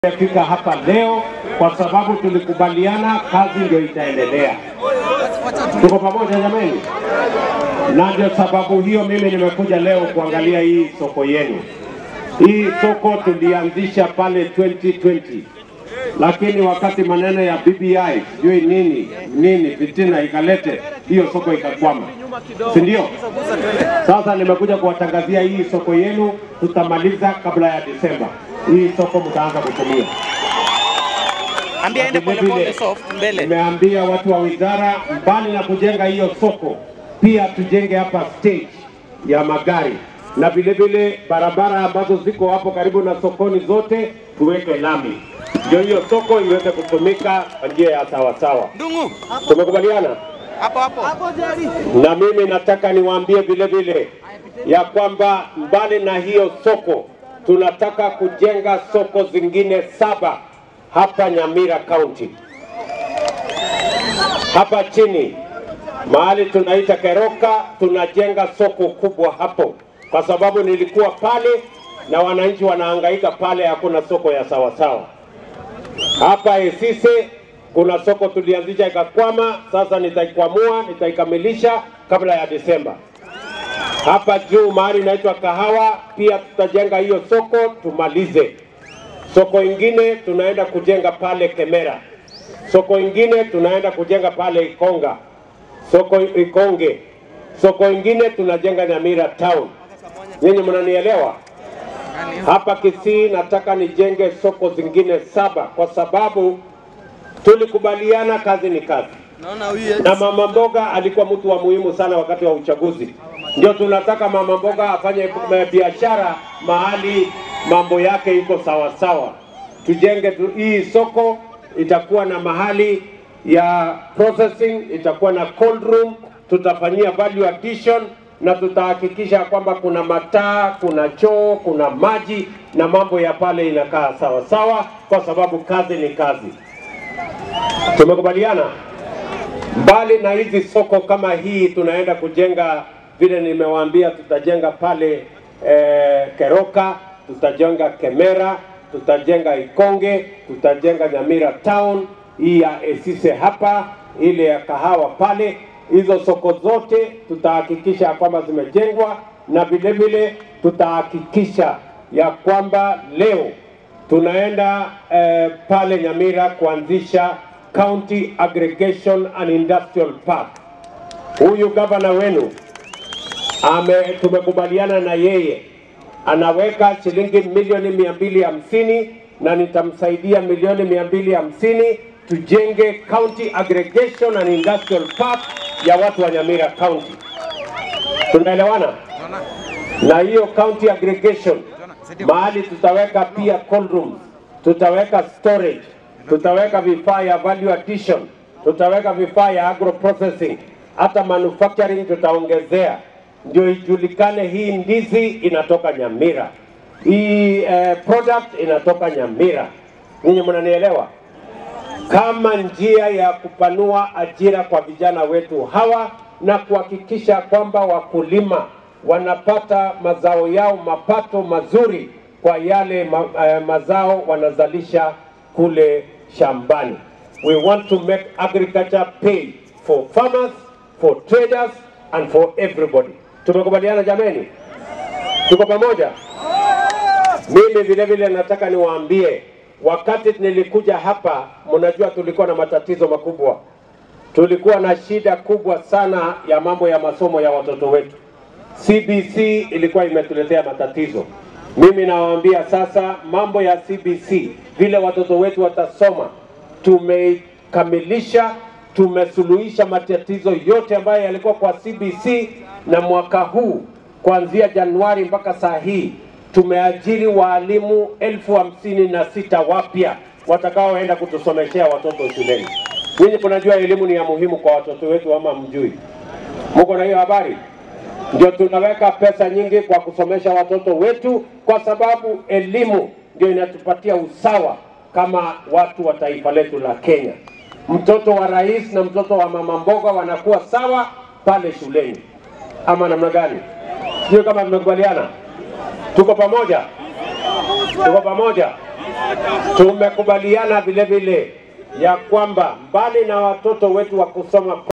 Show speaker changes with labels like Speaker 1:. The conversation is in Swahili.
Speaker 1: Tumefika hapa leo kwa sababu tulikubaliana kazi ndio itaendelea. Tuko pamoja jamani? Na ndio sababu hiyo mimi nimekuja leo kuangalia hii soko yenu. Hii soko tulianzisha pale 2020 lakini wakati maneno ya BBI sijui nini nini fitina ikalete hiyo soko ikakwama, si ndio? Sasa nimekuja kuwatangazia hii soko yenu tutamaliza kabla ya Disemba. Hii soko mtaanza kutumia.
Speaker 2: Ambia ende pole pole soft mbele.
Speaker 1: Nimeambia watu wa wizara, mbali na kujenga hiyo soko, pia tujenge hapa stage ya magari na vile vile barabara ambazo ziko hapo karibu na sokoni zote tuweke lami, ndio hiyo soko iweze kutumika kwa njia ya sawasawa.
Speaker 2: Ndungu,
Speaker 1: Tumekubaliana?
Speaker 2: hapo hapo.
Speaker 1: na mimi nataka niwaambie vile vile ya kwamba mbali na hiyo soko tunataka kujenga soko zingine saba hapa Nyamira County. Hapa chini mahali tunaita Keroka tunajenga soko kubwa hapo, kwa sababu nilikuwa pale na wananchi wanahangaika pale, hakuna soko ya sawasawa. Hapa Esise kuna soko tulianzisha ikakwama, sasa nitaikwamua, nitaikamilisha kabla ya Desemba. Hapa juu mahali inaitwa Kahawa pia tutajenga hiyo soko tumalize. Soko ingine tunaenda kujenga pale Kemera, soko ingine tunaenda kujenga pale Ikonga, soko Ikonge, soko ingine tunajenga Nyamira town. Nyinyi mnanielewa? Hapa Kisii nataka nijenge soko zingine saba kwa sababu tulikubaliana kazi ni kazi,
Speaker 2: Naona huyu
Speaker 1: na mama mboga alikuwa mtu wa muhimu sana wakati wa uchaguzi. Ndio tunataka mama mboga afanye eh, biashara mahali mambo yake iko sawa sawa. Tujenge tu, hii soko itakuwa na mahali ya processing, itakuwa na cold room, tutafanyia value addition na tutahakikisha kwamba kuna mataa, kuna choo, kuna maji na mambo ya pale inakaa sawa sawa, kwa sababu kazi ni kazi. Tumekubaliana? Mbali na hizi soko kama hii, tunaenda kujenga vile nimewaambia, tutajenga pale eh, Keroka, tutajenga Kemera, tutajenga Ikonge, tutajenga Nyamira town, hii ya Esise hapa, ile ya kahawa pale. Hizo soko zote tutahakikisha ya kwamba zimejengwa, na vile vile tutahakikisha ya kwamba leo tunaenda eh, pale Nyamira kuanzisha County Aggregation and Industrial Park. Huyu gavana wenu ame, tumekubaliana na yeye anaweka shilingi milioni mia mbili hamsini na nitamsaidia milioni mia mbili hamsini tujenge County Aggregation and Industrial Park ya watu wa Nyamira County. Tunaelewana? Na hiyo county aggregation mahali tutaweka pia cold rooms, tutaweka storage, tutaweka vifaa ya value addition, tutaweka vifaa ya agro processing, hata manufacturing tutaongezea, ndio ijulikane hii ndizi inatoka Nyamira, hii eh, product inatoka Nyamira. Ninyi mnanielewa? kama njia ya kupanua ajira kwa vijana wetu hawa na kuhakikisha kwamba wakulima wanapata mazao yao mapato mazuri kwa yale ma, eh, mazao wanazalisha kule shambani. We want to make agriculture pay for farmers, for traders and for everybody. Tumekubaliana jameni? Tuko pamoja? Mimi vile vile nataka niwaambie, wakati nilikuja hapa, mnajua tulikuwa na matatizo makubwa, tulikuwa na shida kubwa sana ya mambo ya masomo ya watoto wetu. CBC ilikuwa imetuletea matatizo. Mimi nawaambia sasa, mambo ya CBC, vile watoto wetu watasoma, tumekamilisha, tumesuluhisha matatizo yote ambayo yalikuwa kwa CBC, na mwaka huu kuanzia Januari mpaka saa hii tumeajiri waalimu elfu hamsini na sita wapya watakaoenda kutusomeshea watoto shuleni. Nyinyi kunajua elimu ni ya muhimu kwa watoto wetu ama mjui? Mko na hiyo habari? Ndio tunaweka pesa nyingi kwa kusomesha watoto wetu, kwa sababu elimu ndio inatupatia usawa kama watu wa taifa letu la Kenya. Mtoto wa rais na mtoto wa mama mboga wanakuwa sawa pale shuleni, ama namna gani? Sio kama tumekubaliana? Tuko pamoja? Tuko pamoja? Tumekubaliana vile vile ya kwamba mbali na watoto wetu wa kusoma